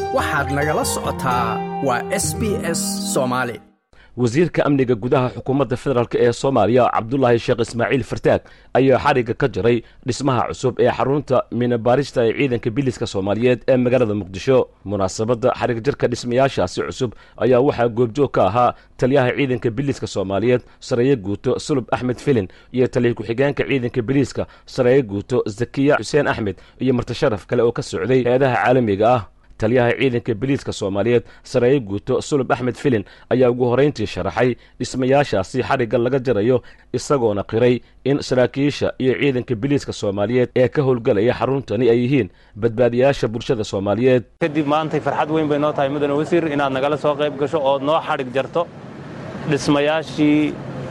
waxaad nagala socotaa waa s b s soomaali wasiirka amniga gudaha xukuumadda federaalk ee soomaaliya cabdulaahi sheekh ismaaciil fartaag ayaa xadhigga ka jaray dhismaha cusub ee xarunta minabaarista ee ciidanka biliska soomaaliyeed ee magaalada muqdisho munaasabadda xadhig jarka dhismayaashaasi cusub ayaa waxaa goobjoog ka ahaa taliyaha ciidanka biliska soomaaliyeed sareeye guuto sulub axmed filin iyo taliya ku-xigeenka ciidanka biliiska sareeye guuto zakiya xuseen axmed iyo martasharaf kale oo ka socday hay-adaha caalamiga ah taliyaha ciidanka biliiska soomaaliyeed sareeye guuto sulub axmed filin ayaa ugu horayntii sharaxay dhismayaashaasi xadhigga laga jarayo isagoona qiray in saraakiisha iyo ciidanka biliiska soomaaliyeed ee ka howlgalaya xaruntani ay yihiin badbaadiyaasha bulshada soomaaliyeed kadib maantay farxad weyn bay noo tahay mudane wasiir inaad nagala soo qayb gasho ood noo xadhig jarto dhismayaashii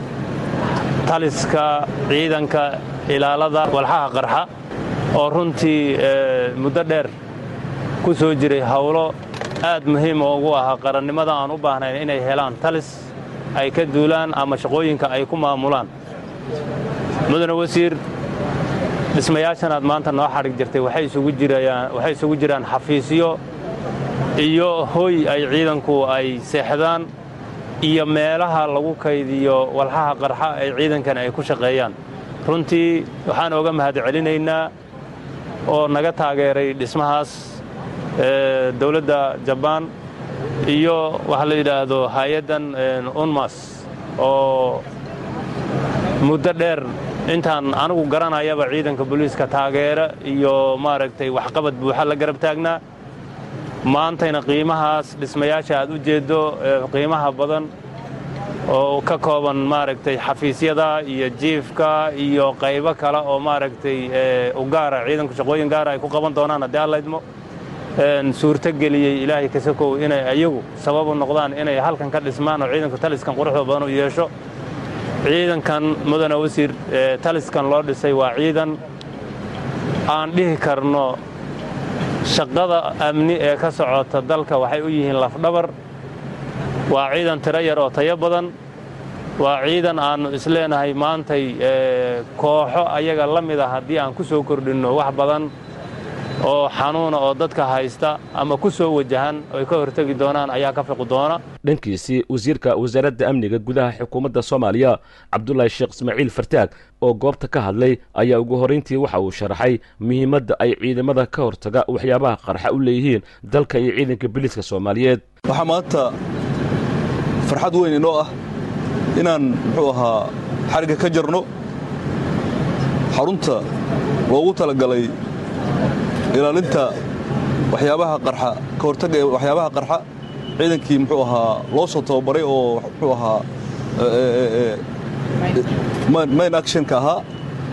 taliska ciidanka ilaalada walxaha qarxa oo runtii muddo dheer ku soo jiray hawlo aad muhiim ugu ahaa qarannimada aan u baahnayn inay helaan talis ay ka duulaan ama shaqooyinka ay ku maamulaan mudane wasiir dhismayaashan aad maanta noo xadhig jirtay waxay isugu jiraan xafiisyo iyo hoy ay ciidanku ay seexdaan iyo meelaha lagu kaydiyo walxaha qarxa ay ciidankan ay ku shaqeeyaan runtii waxaan oga mahad celinaynaa oo naga taageeray dhismahaas dowladda jabaan iyo waxa la yidhaahdo hay-addan unmas oo muddo dheer intaan anigu garanayaba ciidanka booliiska taageera iyo maaragtay waxqabad buuxa la garab taagnaa maantayna qiimahaas dhismayaasha aad u jeeddo qiimaha badan oo ka kooban maaragtay xafiisyada iyo jiifka iyo qaybo kale oo maaragtay u gaara ciidanku shaqooyin gaara ay ku qaban doonaan haddii allaydmo suurto geliyey ilaahay kasakow inay ayagu sabab u noqdaan inay halkan ka dhismaan oo ciidanku taliskan quruxda badan u yeesho ciidankan mudane wasiir taliskan loo dhisay waa ciidan aan dhihi karno shaqada amni ee ka socota dalka waxay u yihiin lafdhabar waa ciidan tiro yar oo tayo badan waa ciidan aannu isleenahay maantay kooxo ayaga la mid a haddii aan ku soo kordhinno wax badan oo xanuuna oo dadka haysta ama ku soo wajahan ay ka hortegi doonaan ayaa ka fiqi doona dhankiisii wasiirka wasaaradda amniga gudaha xukuumadda soomaaliya cabdulaahi sheekh ismaaciil fartaag oo goobta ka hadlay ayaa ugu horrayntii waxa uu sharaxay muhiimadda ay ciidamada ka hortaga waxyaabaha qarxa u leeyihiin dalka iyo ciidanka biliiska soomaaliyeed waxaa maanta farxad weyn inoo ah inaan muxuu ahaa xarigga ka jarno xarunta loogu talagalay ilaalinta waxyaabaha qarxa ka hortagga ee waxyaabaha qarxa ciidankii muxuu ahaa loo soo tababaray oo muxuu ahaa main actionka ahaa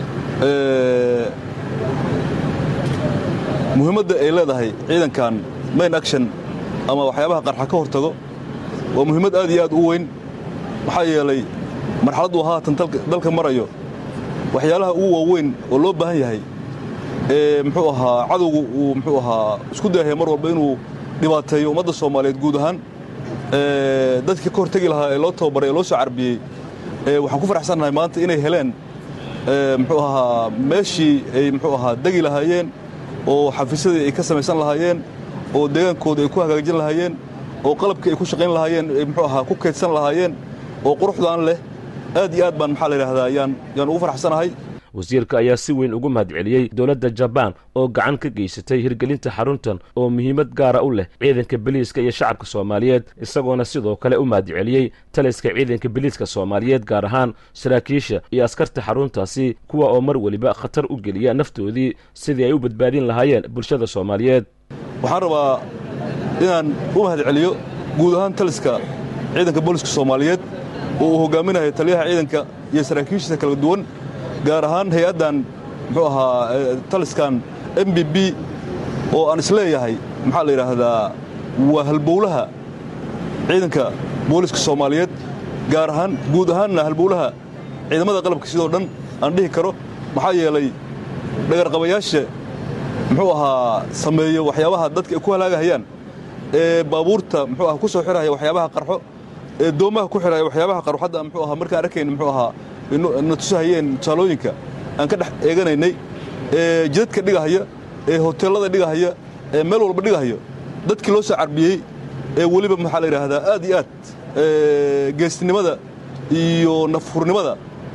muhiimadda ay leedahay ciidankan main action ama waxyaabaha qarxa ka hortago waa muhiimad aad iyo aad u weyn maxaa yeelay marxaladdu haatan dalka marayo waxyaalaha ugu waaweyn oo loo baahan yahay ee muxuu ahaa cadowgu uu muxuu ahaa isku dayahay mar walba inuu dhibaateeyo ummadda soomaaliyeed guud ahaan dadkii ka hortegi lahaa ee loo tababaray ee loo soo carbiyey waxaan ku faraxsannahay maanta inay heleen muxuu ahaa meeshii ay muxuu ahaa degi lahaayeen oo xafiisyadii ay ka samaysan lahaayeen oo deegaankooda ay ku hagaajin lahaayeen oo qalabkii ay ku shaqayn lahaayeen ay muxuu ahaa ku kaydsan lahaayeen oo quruxdaan leh aad iyo aad baan maxaa la yidhaahdaa yaan yaan ugu faraxsanahay wasiirka ayaa si weyn ugu mahad celiyey dowladda jabaan oo gacan ka geysatay hirgelinta xaruntan oo muhiimad gaara u leh ciidanka biliiska iyo shacabka soomaaliyeed isagoona sidoo kale u mahad celiyey taliska ciidanka biliiska soomaaliyeed gaar ahaan saraakiisha iyo askarta xaruntaasi kuwa oo mar weliba khatar u geliya naftoodii sidii ay u badbaadin lahaayeen bulshada soomaaliyeed waxaan rabaa inaan u mahad celiyo guud ahaan taliska ciidanka booliska soomaaliyeed oo uu hogaaminayo taliyaha ciidanka iyo saraakiishiisa kala duwan gaar ahaan hay-addan muxuu ahaa taliskan m b b oo aan isleeyahay maxaa la yidhaahdaa waa halbowlaha ciidanka booliska soomaaliyeed gaar ahaan guud ahaanna halbowlaha ciidamada qalabka sidoo dhan aan dhihi karo maxaa yeelay dhagarqabayaasha muxuu ahaa sameeyo waxyaabaha dadka ay ku halaagahayaan ee baabuurta muxuu aha ku soo xirahaya waxyaabaha qarxo ee doomaha ku xiraya waxyaabaha qarxo hadda muxuu ahaa markaan arkayna muxuu ahaa na tusahayeen tusaalooyinka aan ka dhex eeganaynay ee jidadka dhigahaya ee hoteellada dhigahaya ee meel walba dhigahayo dadkii loo soo carbiyey ee weliba maxaa la yidhaahdaa aad iyo aad geestinimada iyo nafhurnimada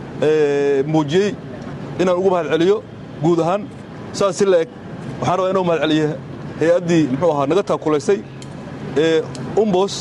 muujiyey inaan ugu mahad celiyo guud ahaan saas si la eg waxaan rabaa inuu mahad celiyo hay-addii muxuu ahaa naga taakulaysay ee umbos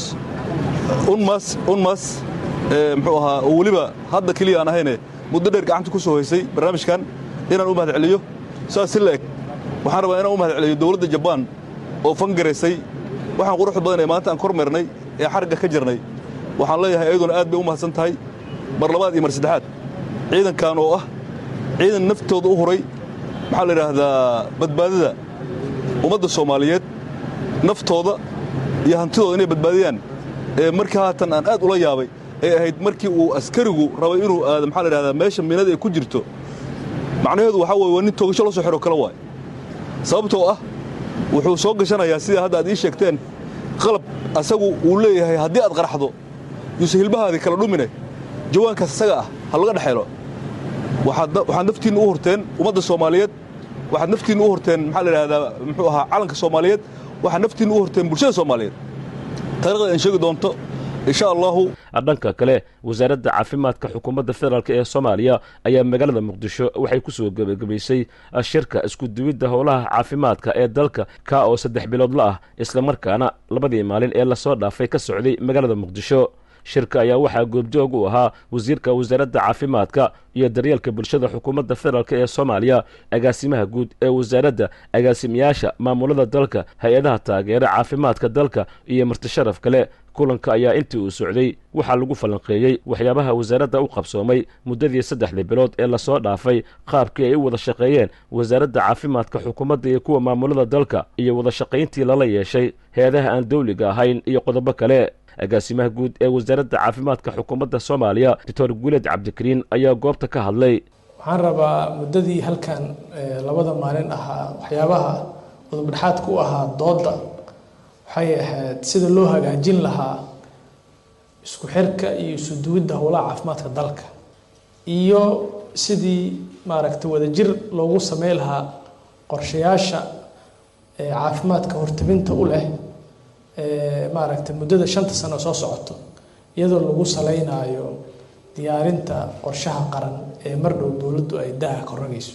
unmas unmas muxuu ahaa oo weliba hadda keliya aan ahayne muddo dheer gacanta ku soo haysay barnaamijkan inaan u mahad celiyo saas si la eg waxaan rabaa inaan u mahad celiyo dowladda jabaan oo fangaraysay waxaan quruxda badan ee maanta aan kor meernay ee xarigga ka jirnay waxaan leeyahay ayaduna aad bay u mahadsan tahay mar labaad iyo mar saddexaad ciidankan oo ah ciidan naftooda u huray maxaa la yidhaahdaa badbaadada ummadda soomaaliyeed naftooda iyo hantidooda inay badbaadiyaan ee markii haatan aan aad ula yaabay ay ahayd markii uu askarigu rabay inuu aado maxaa la yidhahdaa meesha miinada ay ku jirto macnaheedu waxaa weye waa nin toogasho la soo xidho kale waay sababtoo ah wuxuu soo gashanayaa sidaa hadda aad ii sheegteen qalab asagu uu leeyahay haddii aad qaraxdo yuuse hilbahaadii kala dhumine jawaankaas isaga ah ha laga dhexeelo waxaad naftiinna u horteen ummadda soomaaliyeed waxaad naftiinna u horteen maxaa la yidhahdaa muxuu ahaa calanka soomaaliyeed waxaad naftiinna u horteen bulshada soomaaliyeed taarikhda aan sheegi doonto insha allahu dhanka kale wasaaradda caafimaadka xukuumadda federaalk ee soomaaliya ayaa magaalada muqdisho waxay ku soo gebagabaysay shirka iskuduwidda howlaha caafimaadka ee dalka ka oo saddex biloodla ah islamarkaana labadii maalin ee lasoo dhaafay ka socday magaalada muqdisho shirka ayaa waxaa goobjoog u ahaa wasiirka wasaaradda caafimaadka iyo daryeelka bulshada xukuumadda federaalk ee soomaaliya agaasimaha guud ee wasaaradda agaasimayaasha maamulada dalka hay-adaha taageera caafimaadka dalka iyo martisharaf kale kulanka ayaa intii uu socday waxaa lagu falanqeeyey waxyaabaha wasaaradda u qabsoomay muddadii saddexdii bilood ee lasoo dhaafay qaabkii ay u wada shaqeeyeen wasaaradda caafimaadka xukuumadda iyo kuwa maamulada dalka iyo wada shaqayntii lala yeeshay hay-adaha aan dawliga ahayn iyo qodobo kale agaasimaha guud ee wasaaradda caafimaadka xukuumadda soomaaliya doctor guuled cabdikariin ayaa goobta ka hadlay waxaan rabaa muddadii halkan labada maalin ahaa waxyaabaha udubdhexaadka u ahaa doodda waxay ahayd sida loo hagaajin lahaa isku xirka iyo isu duwidda howlaha caafimaadka dalka iyo sidii maaragtay wadajir loogu samey lahaa qorshayaasha caafimaadka hortabinta u leh maaragtay muddada shanta sano soo socoto iyadoo lagu saleynayo diyaarinta qorshaha qaran ee mar dhow dowladdu ay daha ka rogayso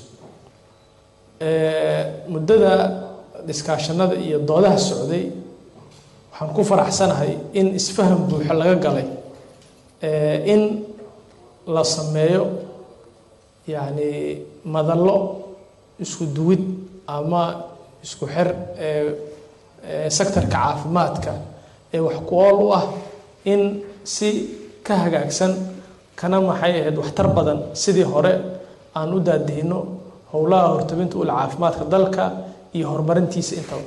muddada dhiskaashanada iyo doodaha socday waxaan ku faraxsanahay in isfaham buuxo laga galay in la sameeyo yacni madallo isku duwid ama isku xir sektorka caafimaadka ee wax ku ool u ah in si ka hagaagsan kana maxay ahayd waxtar badan sidii hore aan u daadihino howlaha hortabinta ula caafimaadka dalka iyo horumarintiisa intaba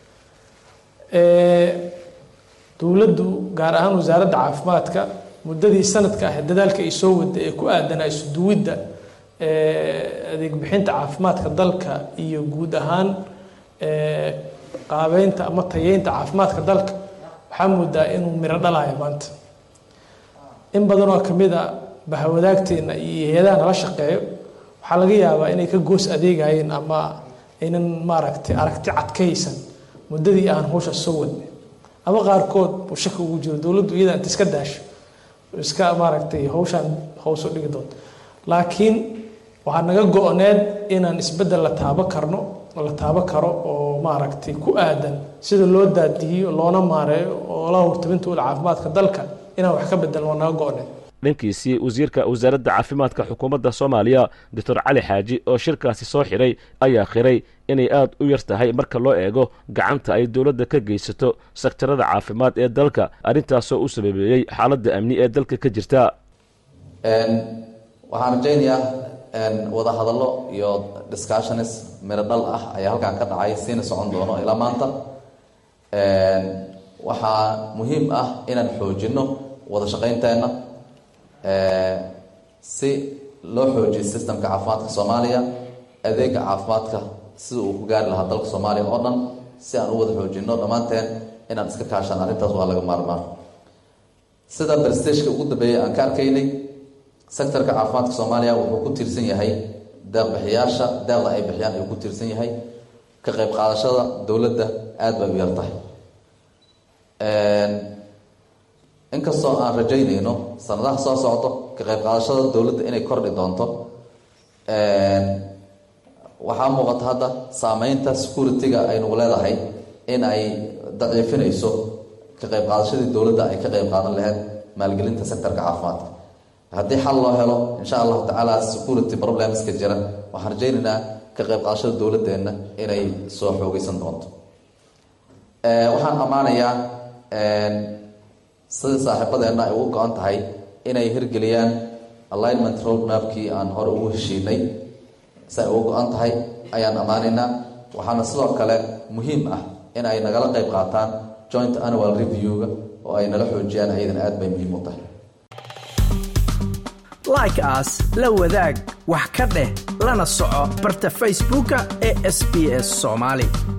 dowladdu gaar ahaan wasaaradda caafimaadka muddadii sanadka ah dadaalka ay soo wada ee ku aadanaa isu duwidda adeeg bixinta caafimaadka dalka iyo guud ahaan qaabeynta ama tayeynta caafimaadka dalka waxaa moodaa inuu miro dhalayo maanta in badan oo kamid a bahawadaagteena iyo hay-adaha nala shaqeeyo waxaa laga yaabaa inay ka goos adeegayeen ama aynan maaragtay aragti cadkaysan muddadii aan hawsha soo wadnay ama qaarkood uu shaki ugu jiro dowladdu iyada inta iska daasho iska maaragtay hawshaan hawsoo dhigi doonto laakiin waxaa naga go-need inaan isbeddel la taabo karno la taabo karo oo maaragtay ku aadan sida loo daadihiyo loona maareeyo oo la hortabinta ula caafimaadka dalka inaan wax ka bedelno waa naga go-need dhankiisii wasiirka wasaaradda caafimaadka xukuumadda soomaaliya doctor cali xaaji oo shirkaasi soo xidhay ayaa khiray inay aada u yar tahay marka loo eego gacanta ay dowladda ka geysato sektarada caafimaad ee dalka arrintaasoo u sababeeyey xaaladda amni ee dalka ka jirta waxaan rajaynayaa wada hadallo iyo discussionis miro dhal ah ayaa halkan ka dhacay siina socon doono ilaa maanta waxaa muhiim ah inaan xoojino wada shaqaynteenna si loo xoojiyo systemka caafimaadka soomaaliya adeega caafimaadka sida uu ku gaari lahaa dalka soomaaliya oo dhan si aan u wada xoojino dhammaanteen inaan iska kaashan arrintaas waa laga maarmaan sida berstageka ugu dambeeyay aan ka arkaynay sectorka caafimaadka soomaaliya wuxuu ku tiirsan yahay deeqbixiyaasha deeqda ay bixiyaan ayuu ku tiirsan yahay ka qayb qaadashada dowladda aada bay u yar tahay inkastoo aan rajaynayno sanadaha soo socdo ka qayb qaadashada dowladda inay kordhi doonto waxaa muuqata hadda saameynta security-ga aynugu leedahay in ay daciifinayso ka qayb qaadashadii dowladda ay ka qayb qaadan lahayd maalgelinta sectorka caafimaadka haddii xal loo helo insha allahu tacaala security problemska jira waxaan rajaynaynaa ka qayb qaadashada dowladeenna inay soo xoogeysan doonto waxaan ammaanayaa sidii saaxiibadeenna ay ugu go-an tahay inay hirgeliyaan alignment roadmapkii aan hore ugu heshiinay si ay ugu go-an tahay ayaan ammaanaynaa waxaana sidoo kale muhiim ah in ay nagala qayb qaataan joint annual review-ga oo ay nala xoojiyaan ayadan aad bay muhiim u tahay like as la wadaag wax ka dheh lana soco barta facebooka ee sb s soomaali